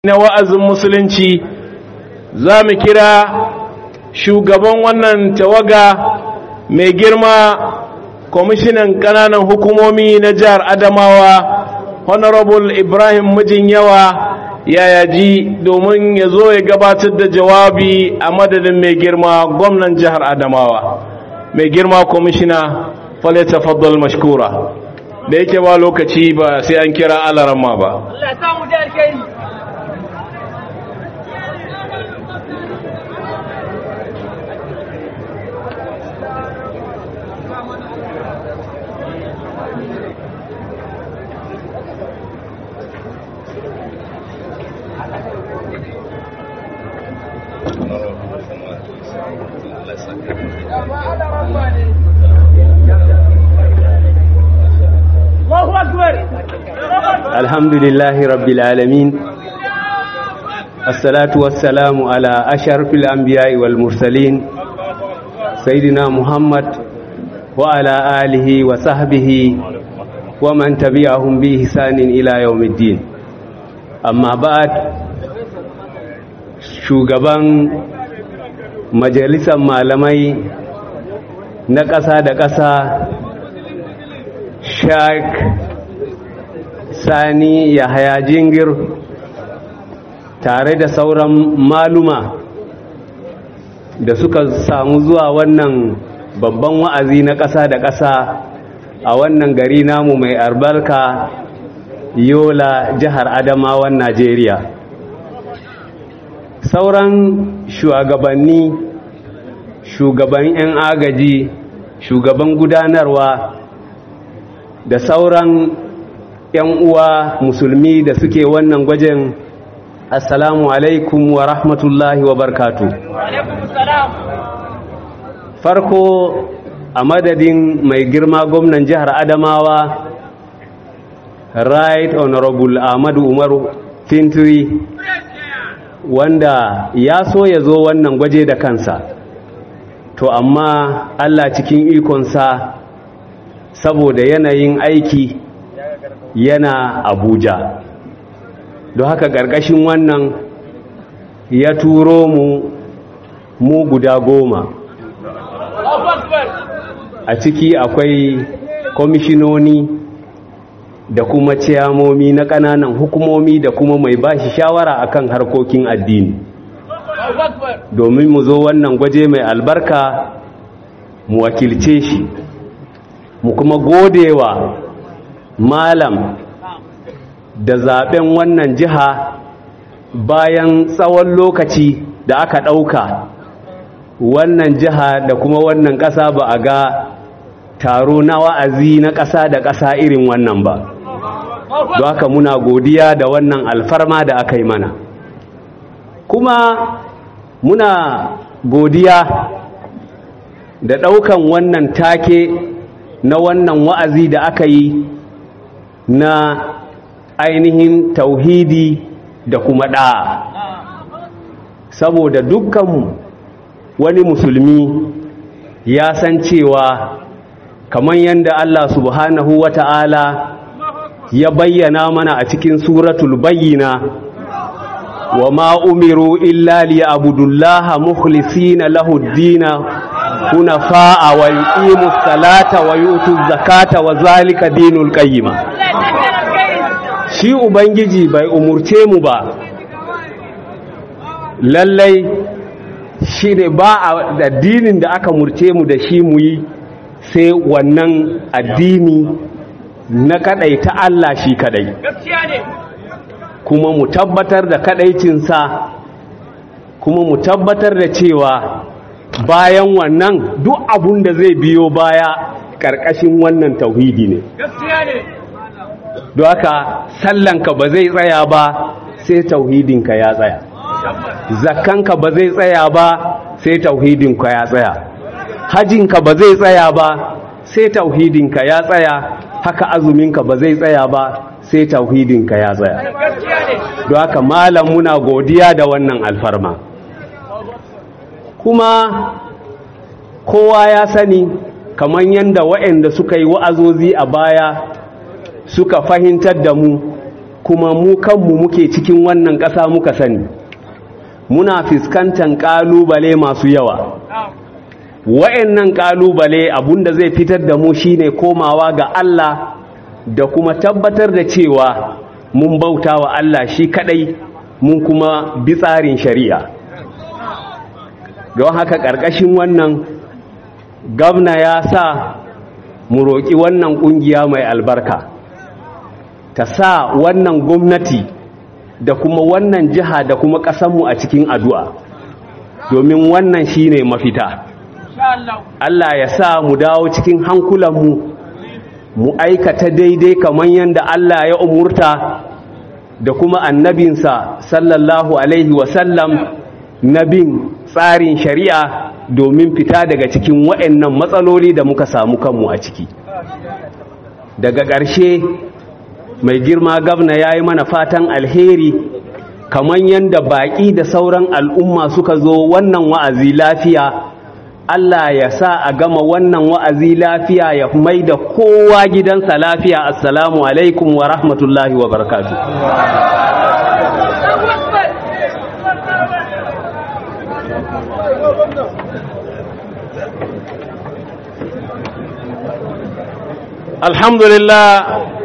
na wa'azin musulunci za mu kira shugaban wannan tawaga mai girma kwamishinan ƙananan hukumomi na jihar adamawa honorable ibrahim mijin yawa yayaji domin ya zo ya gabatar da jawabi a madadin mai girma gwamnan jihar adamawa mai girma kwamishina faleta faddal mashkura da yake ba lokaci ba sai an kira alarama ba الحمد لله رب العالمين الصلاة والسلام على أشرف الأنبياء والمرسلين سيدنا محمد وعلى آله وصحبه ومن تبعهم بإحسان إلى يوم الدين أما بعد shugaban majalisar malamai na ƙasa da ƙasa shak sani yahaya jingir tare da sauran maluma da suka samu zuwa wannan babban wa'azi na ƙasa da ƙasa a wannan gari namu mai albarka yola jihar adamawan najeriya sauran shugabanni shugaban 'yan agaji shugaban gudanarwa da sauran 'yan uwa musulmi da suke wannan gwajin assalamu alaikum wa rahmatullahi wa barkatu farko a madadin mai girma gwamnan jihar adamawa right honorable ahmadu umaru fintiri wanda ya so ya zo wannan gwaje da kansa to amma allah cikin ikonsa saboda yanayin aiki yana abuja don haka ƙarƙashin wannan ya turo mu mu guda goma a ciki akwai kwamishinoni da kuma ciyamomi na ƙananan hukumomi da kuma mai bashi shawara akan harkokin addini domin mu zo wannan gwaje mai albarka mu wakilce shi mu kuma godewa malam da zaben wannan jiha bayan tsawon lokaci da aka ɗauka wannan jiha da kuma wannan ƙasa ba a ga taro na wa'azi na ƙasa da ƙasa irin wannan ba don haka muna godiya da wannan alfarma da aka yi mana kuma muna godiya da ɗaukan wannan take na wannan wa'azi da aka yi na ainihin tauhidi da kuma ɗa'a saboda dukkan wani musulmi ya san cewa kamar yadda Allah subhanahu wa ta'ala ya bayyana mana a cikin suratul bayyina wa ma umiru illa li abudullaha mukhlisina lahu dina hunafa'a wa yuqimu salata wa yutu zakata wa zalika dinul qayyima shi ubangiji bai umurce mu ba lallai shi ne ba a addinin da aka murce mu da shi mu yi sai wannan addini na kadai ta Allah shi kadai kuma mu tabbatar da kadaicinsa kuma mu tabbatar da cewa bayan wannan duk abun da zai biyo baya ƙarƙashin wannan tauhidi ne don haka sallanka ba zai tsaya ba sai tauhidinka ya tsaya zakkanka ba zai tsaya ba sai tauhidinka ya tsaya hajinka ba zai tsaya ba sai tauhidinka ya tsaya haka azuminka ba zai tsaya ba sai tauhidinka ya tsaya don haka malam muna godiya da wannan alfarma kuma kowa ya sani kamar yadda waɗanda suka yi wa'azozi a baya suka fahimtar da mu kuma mu kanmu muke cikin wannan ƙasa muka sani muna fuskantar ƙalubale masu yawa wa'annan ƙalubale abunda zai fitar da mu shine komawa ga Allah da kuma tabbatar da cewa mun bauta wa Allah shi kadai mun kuma bi tsarin shari'a don haka ƙarƙashin wannan gabna ya sa mu roƙi wannan ƙungiya mai albarka ta sa wannan gwamnati da kuma wannan jiha da kuma ƙasanmu a cikin addu'a domin wannan shine mafita Allah ya sa mu dawo cikin hankulanmu mu aikata daidai kamar yadda Allah ya umurta da kuma annabinsa sallallahu alaihi wasallam na bin tsarin shari'a domin fita daga cikin waɗannan matsaloli da muka samu kanmu a ciki daga ƙarshe mai girma gabna ya yi mana fatan alheri kamar yadda baƙi da sauran al'umma suka zo wannan wa'azi lafiya Allah ya sa a gama wannan wa'azi lafiya ya mai da kowa gidansa lafiya assalamu alaikum wa rahmatullahi wa barakatu alhamdulillah